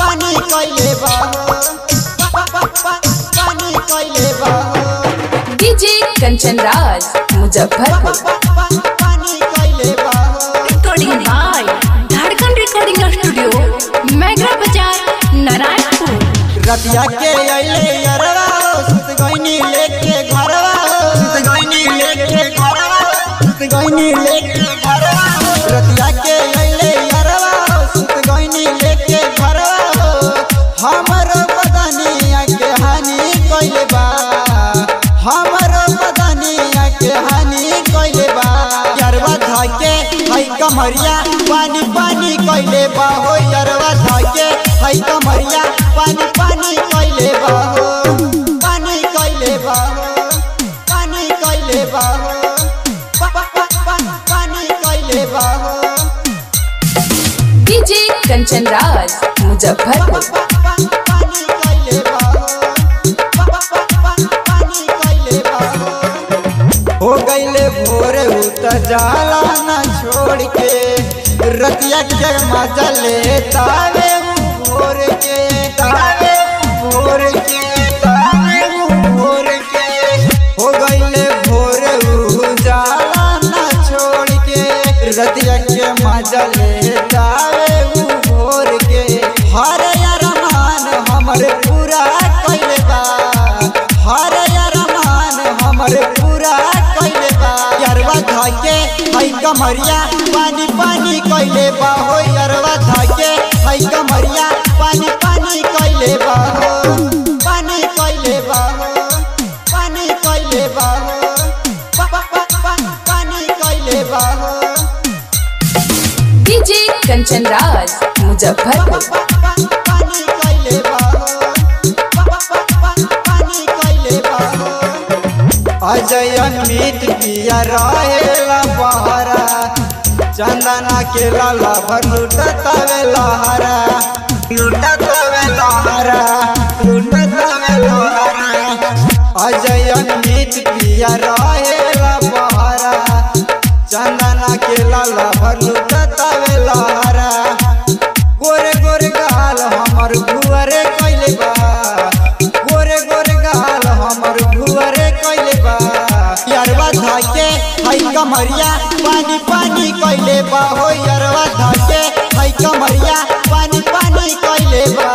पानी कइले बा हो पा- पा- पा- पानी कइले बा हो डीजे कंचन राज मुजफ्फरपुर पानी कइले बा हो recording by Jharkhand recording studio mega बाजार नारायणपुर रतिया के अइले अरवा सुत गइनी लेके घरवा सुत गइनी लेके घरवा सुत गइनी लेके घरवा रतिया के अइले अरवा सुत गइनी लेके घरवा हमर बदनिया के हानि कइले बा हमर बदनिया के हानि कइले बा यरवा धाके हई कमरिया पानी पानी कइले बा हो यरवा धाके हई कमरिया पानी पानी कइले बा हो पानी कइले बा हो पानी कइले बा हो पा- पा- पा- पा- पानी कइले बा हो डीजे कंचन राज मुजफ्फरपुर पानी कइले बा हो पा- पा- पा- पा- पानी कइले बा हो हो गईले भोर उत जाला न छोड़ के रतिया के मजा ले तावे उ भोर के तावे उ भोर के तावे उ भोर के हो गईले भोर उ जाला न छोड़ के रतिया के मजा ले तावे उ भोर के हर अरमान हमर पूरा कइले बा हर अरमान हमर पूरा कइले बा यरवा धाके हई कमरिया पानी पानी कइले बा हो यरवा धाके हई कमरिया पानी पानी कइले बा हो पानी कइले बा हो पानी कइले बा हो पा- पा- पा- पा- पानी कइले बा हो डीजे कंचन राज मुजफ्फरपुर पानी कइले बा हो पा- पा- पा- पानी कइले बा हो अजय अमित पिया रहेला बहरा चंदना के लाला भर लुटतावे लहरा लुटतावे लहरा लुटतावे लहरा अजय अमित पिया रहेला बहरा चंदना के लाला भर लुटतावे लहरा गोरे गोरे गाल हमर भुअरे कइले बा गोरे गोरे गाल हमर भुअरे कइले बा यरवा धाके हई कमरिया पानी पानी कइले बा हो यरवा धाके हई कमरिया पानी पानी कइले बा